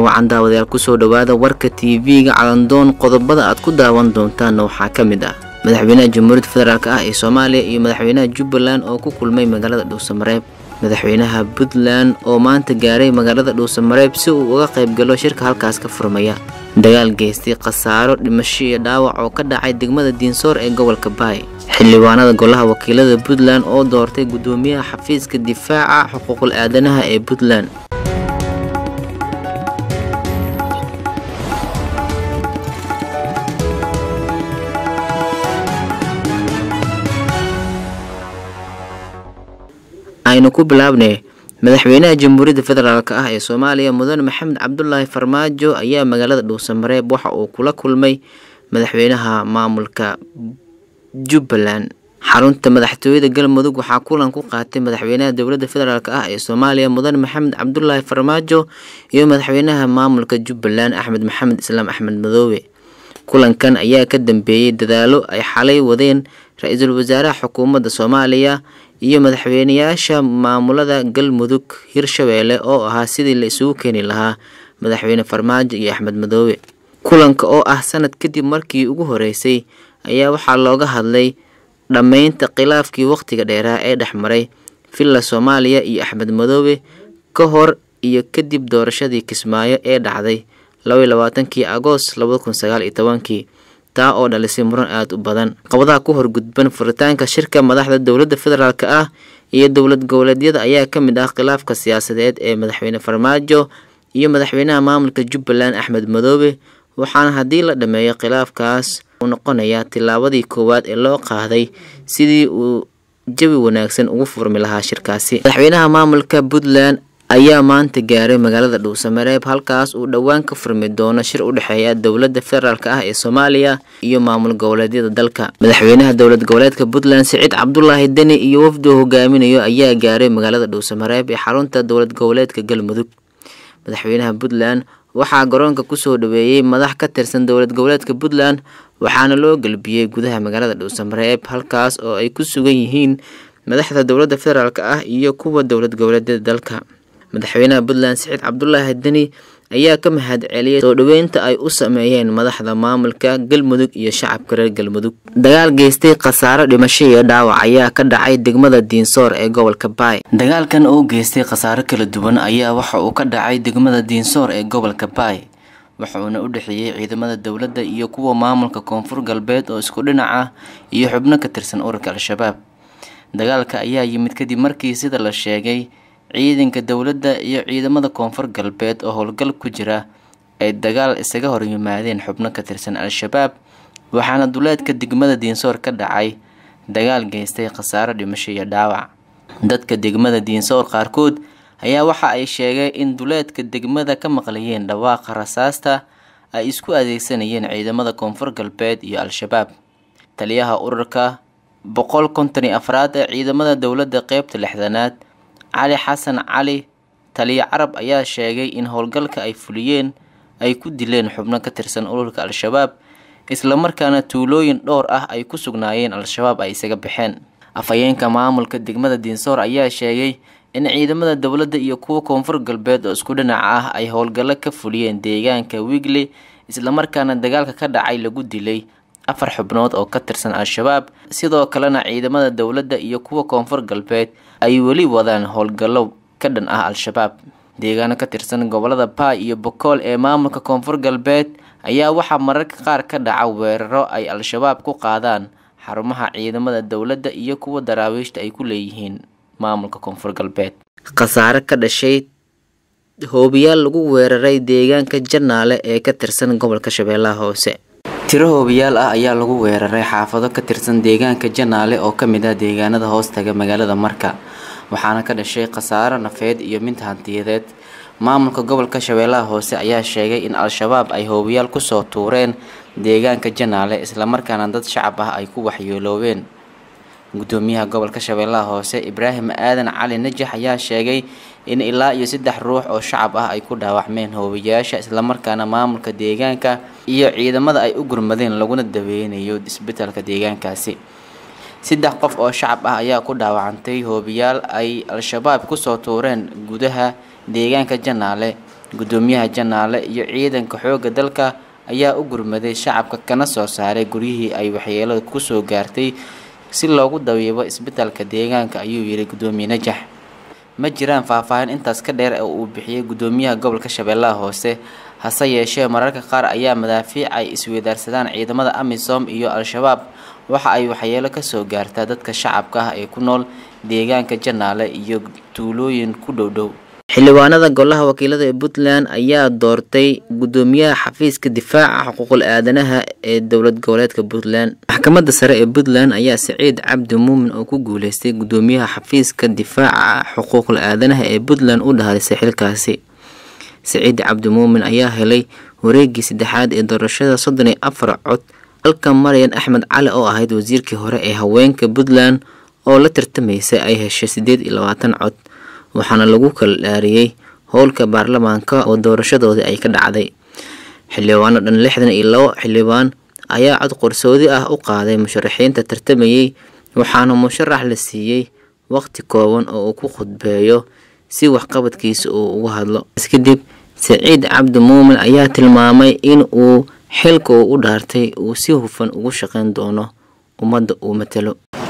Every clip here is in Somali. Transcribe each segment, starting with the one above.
wacan daawadayaal kusoo dhowaada warka tv-ga calandoon qodobada aad ku daawan doontaanna waxaa ka mid ah madaxweynaha jamhuuriyadda federaalk ah ee soomaaliya iyo madaxweynaha jubbaland oo ku kulmay magaalada dhuusamareeb madaxweynaha puntland oo maanta gaaray magaalada dhuusamareeb si uu uga qaybgalo shirka halkaas ka furmaya dagaal geystay khasaaro dhimasho iyo dhaawac oo ka dhacay degmada diinsoor ee gobolka baay xildhibaanada golaha wakiilada puntland oo doortay guddoomiyaha xafiiska difaaca xuquuqul aadanaha ee puntland aynu ku bilaabnay madaxweynaha jamhuuriyadda federaalk ah ee soomaaliya mudane maxamed cabdulaahi farmaajo ayaa magaalada dhuusamareeb waxa uu kula kulmay madaxweynaha maamulka jubbaland xarunta madaxtooyada galmudug waxaa kulan ku qaatay madaxweynaha dowladda federaalk ah ee soomaaliya mudane maxamed cabdulaahi farmaajo iyo madaxweynaha maamulka jubbaland axmed maxamed islaam axmed madoobe kulankan ayaa ka dambeeyey dadaalo ay xalay wadeen ra-iisul wasaaraha xukuumadda soomaaliya iyo madaxweynayaasha maamulada galmudug hirshabeelle oo ahaa sidii la isugu keeni lahaa madaxweyne farmaajo iyo axmed madoobe kulanka oo ah sanad kadib markii ugu horeysay ayaa waxaa looga hadlay dhammaynta khilaafkii wakhtiga dheeraa ee dhexmaray villa soomaaliya iyo axmed madoobe ka hor iyo kadib doorashadii kismaayo ee dhacday labaiy labaatankii agoost labada kun sagaal iyo tobankii taa oo dhalisay muran aada u badan qabadaha ku horgudban furitaanka shirka madaxda dowladda federaalk ah iyo dowlad goboleedyada ayaa ka mid ah khilaafka siyaasadeed ee madaxweyne farmaajo iyo madaxweynaha maamulka jubbaland axmed madoobe waxaana haddii la dhameeyo khilaafkaas uu noqonayaa tillaabadii koowaad ee loo qaaday sidii uu jawi wanaagsan ugu furmi lahaa shirkaasi madaxweynaha maamulka puntland ayaa maanta gaaray magaalada dhuusamareeb halkaas uu dhowaan ka furmi doono shir u dhexeeya dowladda federaalk ah ee soomaaliya iyo maamul goboleedyada dalka madaxweynaha dowlad goboleedka puntland siciid cabdulaahi deni iyo wafdi uu hogaaminayo ayaa gaaray magaalada dhuusamareeb ee xarunta dowlad goboleedka galmudug madaxweynaha puntland waxaa garoonka kusoo dhaweeyey madax ka tirsan dowlad goboleedka puntland waxaana loo gelbiyey gudaha magaalada dhuusamareeb halkaas oo ay ku sugan yihiin madaxda dowladda federaalk ah iyo kuwa dowlad goboleedyada dalka madaxweynaha puntland siciid cabdulaahi deni ayaa ka mahad celiyay soo dhoweynta ay u sameeyeen madaxda maamulka galmudug iyo shacabka reer galmudug dagaal geystay khasaaro dhimasho iyo dhaawac ayaa ka dhacay degmada diinsoor ee gobolka baay dagaalkan oo geystay khasaaro kala duwan ayaa waxa uu ka dhacay degmada diinsoor ee gobolka baay wuxuuna u dhexeeyey ciidamada dowladda iyo kuwa maamulka koonfur galbeed oo isku dhinac ah iyo xubno ka tirsan ururka al-shabaab dagaalka ayaa yimid kadib markii sida la sheegay ciidanka dowladda iyo ciidamada koonfur galbeed oo howlgal ku jira ay dagaal isaga hor yimaadeen xubno ka tirsan al-shabaab waxaana duleedka degmada diinsoor ka dhacay dagaal geystay khasaaro dhimasho iyo dhaawac dadka degmada diinsoor qaarkood ayaa waxa ay sheegeen in duleedka degmada ka maqlayeen dhawaaqa rasaasta ay isku adeegsanayeen ciidamada koonfur galbeed iyo al-shabaab taliyaha ururka boqol konton iyo afraad ee ciidamada dowladda qeybta lixdanaad cali xasan cali taliya carab ayaa sheegay in howlgalka ay fuliyeen ay ku dileen xubno ka tirsan ururka al-shabaab islamarkaana tuulooyin dhowr ah ay ku sugnaayeen al-shabaab ay isaga baxeen afhayeenka maamulka degmada diinsoor ayaa sheegay in ciidamada dowladda iyo kuwa koonfur galbeed oo isku dhinac ah ay howlgallo ka fuliyeen deegaanka wigle islamarkaana dagaalka ka dhacay lagu dilay afar xubnood oo ka tirsan al-shabaab sidoo kalena ciidamada dowladda iyo kuwa koonfur galbeed ay weli wadaan howlgallo ka dhan ah al-shabaab deegaano ka tirsan gobolada baay iyo bokool ee maamulka koonfur galbeed ayaa waxaa mararka qaar ka dhaca weeraro ay al-shabaab ku qaadaan xarumaha ciidamada dowladda iyo kuwa daraawiishta ay ku leeyihiin maamulka koonfur galbeed khasaare ka dhashay hoobiyaal lagu weeraray deegaanka janaale ee ka tirsan gobolka shabeellaha hoose tiro hoobiyaal ah ayaa lagu weeraray xaafado ka tirsan deegaanka janaale oo ka mid ah deegaanada hoostaga magaalada marka waxaana ka dhashay khasaaro nafeed iyo mid hantiyadeed maamulka gobolka shabeellaha hoose ayaa sheegay in al-shabaab ay hoobiyaal kusoo tuureen deegaanka janaale islamarkaana dad shacab ah ay ku waxyeeloobeen gudoomiyaha gobolka shabeellaha hoose ibraahim aadan cali najax ayaa sheegay in ilaa iyo saddex ruux oo shacab ah ay ku dhaawacmeen hoobiyaasha islamarkaana maamulka deegaanka iyo ciidamada ay u gurmadeen laguna daweynayo isbitaalka deegaankaasi saddex qof oo shacab ah ayaa ku dhaawacantay hoobiyaal ay al-shabaab kusoo tuureen gudaha deegaanka janaale gudoomiyaha janaale iyo ciidanka xoogga dalka ayaa u gurmaday shacabka kana soo saaray guryihii ay waxyeelada kusoo gaartay si loogu dabiibo isbitaalka deegaanka ayuu yidhi gudoomiye najax ma jiraan faahfaahin intaas ka dheer oo uu bixiyey gudoomiyaha gobolka shabeellaha hoose hase yeeshee mararka qaar ayaa madaafiic ay isweydaarsadaan ciidamada amisom iyo al-shabaab waxa ay waxyeelo kasoo gaartaa dadka shacabka ah ee ku nool deegaanka janaale iyo tuulooyin ku dhowdhow xildhibaanada golaha wakiilada ee puntland ayaa doortay gudoomiyaha xafiiska difaaca xuquuqul aadanaha ee dowlad goboleedka puntland maxkamadda sare ee puntland ayaa siciid cabdi muumin oo ku guuleystay gudoomiyaha xafiiska difaaca xuquuqul aadanaha ee puntland u dhahalisay xilkaasi siciid cabdi muumin ayaa helay wareegii saddexaad ee doorashada soddon iyo afar cod halka maryan axmed cali oo ahayd wasiirkii hore ee haweenka puntland oo la tartamaysay ay heshay siddeed iyo labaatan cod waxaana lagu kala dhaariyey howlka baarlamaanka oo doorashadoodii ay ka dhacday xildhibaano dhan lixdan iyo labo xildhibaan ayaa cod qorsoodi ah u qaaday musharaxiinta tartamayey waxaana musharax la siiyey waqti kooban oo uu ku khudbeeyo si waxqabadkiisa uu uga hadlo kadib saciid cabdi muumin ayaa tilmaamay in uu xilka uu u dhaartay uu si hufan ugu shaqayn doono ummadda uu matalo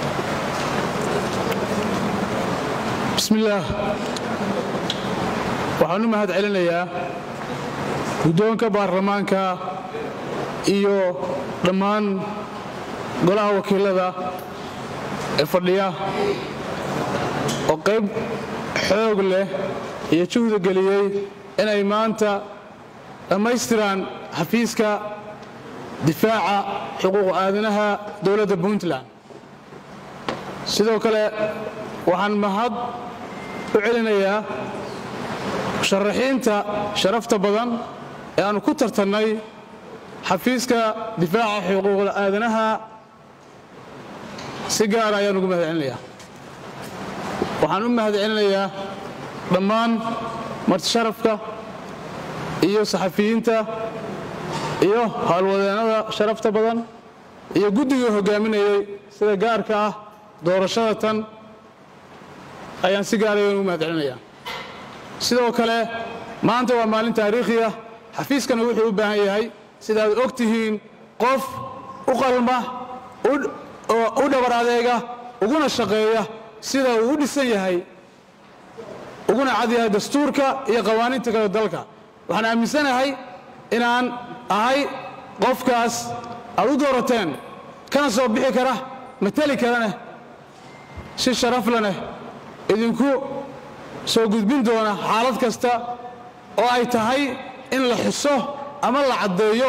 bismillaah waxaan u mahad celinayaa guddoonka baarlamaanka iyo dhammaan golaha wakiilada ee fadhiya oo qayb xoog leh iyo juhda geliyey inay maanta dhammaystiraan xafiiska difaaca xuquuq aadanaha dowladda puntland sidoo kale waxaan mahad u celinayaa musharaxiinta sharafta badan ee aannu ku tartannay xafiiska difaaca xuquuqda aadanaha si gaara ayaan ugu mahad celinayaa waxaan u mahad celinayaa dhammaan martisharafka iyo saxafiyiinta iyo howlwadeennada sharafta badan iyo guddigii hoggaaminayay sida gaarka ah doorashada tan ayaan si gaaraya ugu mahad celinayaa sidoo kale maanta waa maalin taariikhi ah xafiiskana wuxuu u baahan yahay sidaad og tihiin qof u qalma u dhabar adeega uguna shaqeeya sida uu u dhisan yahay uguna cad yahay dastuurka iyo qawaaniinta kale dalka waxaan aaminsanahay inaan ahay qofkaas aad u doorateen kana soo bixi kara mateli karaneh si sharaf laneh idinku soo gudbin doona xaalad kasta oo ay tahay in la xuso ama la caddeeyo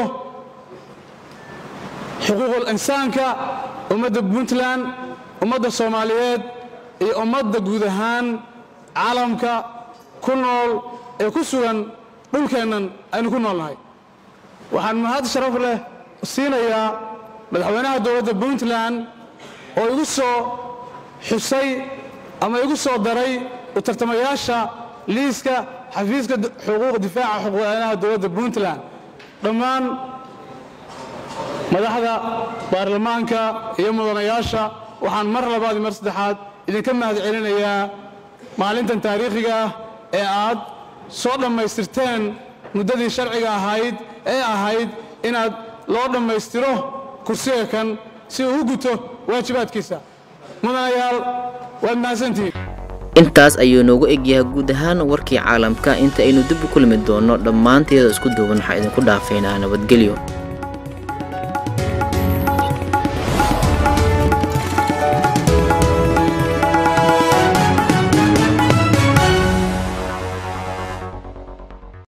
xuquuqul insaanka ummadda puntland ummadda soomaaliyeed iyo ummadda guud ahaan caalamka ku nool ee ku sugan dhulkeennan aynu ku noolnahay waxaan mahad sharaf leh siinayaa madaxweynaha dowladda puntland oo igu soo xusay ama igu soo daray u tartamayaasha liiska xafiiska xuquuq difaaca xuquuqaadanaha dowladda puntland dhammaan madaxda baarlamaanka iyo mudanayaasha waxaan mar labaad iyo mar saddexaad idinka mahad celinayaa maalintan taariikhiga ah ee aad soo dhammaystirteen muddadii sharciga ahayd ee ahayd inaad loo dhammaystiro kursiga kan si uu u guto waajibaadkiisa mudanayaal waad mahadsantihiin intaas ayuu noogu egyahay guud ahaan warkii caalamka inta aynu dib u kulmi doonno dhammaanteeda isku duuban waxaa idinku dhaafaynaa nabadgelyo